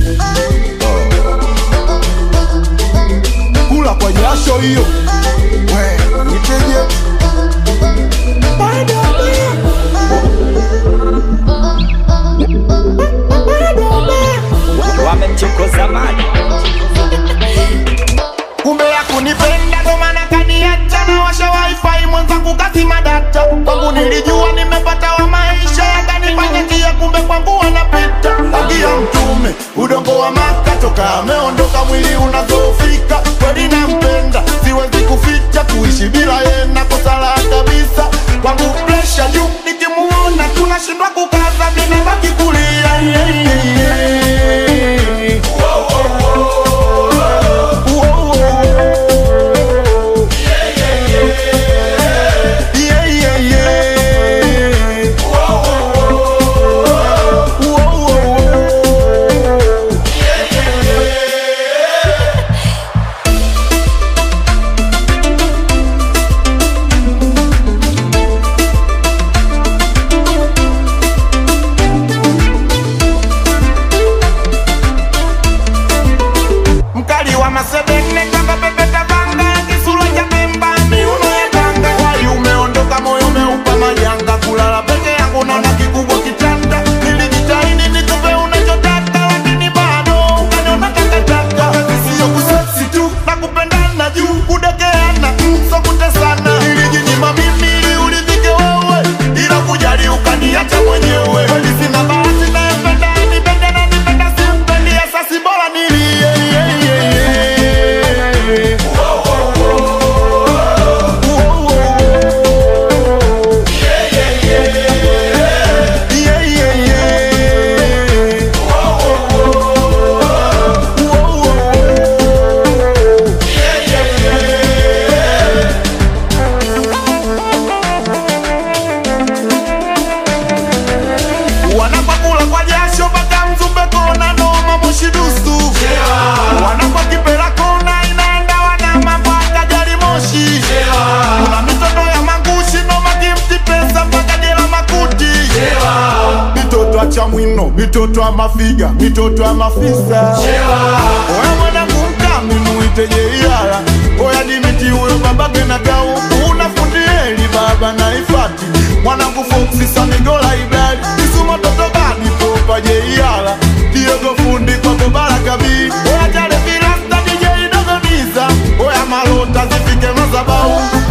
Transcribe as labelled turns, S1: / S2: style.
S1: kula kwa jasho hiyo we niteje
S2: wamemchokoza mali
S1: kumbe ya kunipenda ndo maana kaniacha na washa wifi mwenzangu kazima data kwangu nilijua nimepata wa maisha yakanifanya njia kumbe kwangu wanapita haki ya mtume udongo wa maka toka ameondoka mwili unazofika kweli nampenda siwezi kuficha kuishi bila yena kosala kabisa kwangu presha juu nikimuona tunashindwa kukaza minabaki kulia yeah, yeah, yeah. Yeah, yeah, yeah. Whoa, whoa, whoa. mkali wa masedene kama pepeta vanga kisura cha pemba miuno ya tanga wali umeondoka moyo umeupa majanga kulala peke yangu naona kikubwa kitanda nilijitahidi nikupe unachotaka lakini bado ukaniona takataka sio kuseksi tu na kupendana juu kudekeana so kutesana nilijinyima mimi ili uridhike wewe ila kujali ukaniacha mwenyewe kweli sina bahati nayempenda nipende na nipenda simpendi asasi bora nilie yeah, yeah, yeah. Whoa, whoa, whoa. Yeah, yeah, yeah. Yeah, yeah, yeah. Whoa, whoa, whoa. Yeah, yeah, yeah. wanapakula kwa jasho mpaka mzumbe kona noma mushidusu wanakwa kipela kona inaenda wanama mpaka gari moshi kuna mitoto ya mangushi noma kimti pesa mpaka jela makuti mitoto acha mwino mitoto ya mafiga mitoto ya mafisa oya mwanangu mkami muite jeiala oya dimiti huyo babake na kauku unafundieli baba na ifati mwanangu foksi samigola ibali isuma toto badi popa jeiala diogo fundi kwako barakabi oya jale filasta dijei dogoniza oya malota zifike mazabau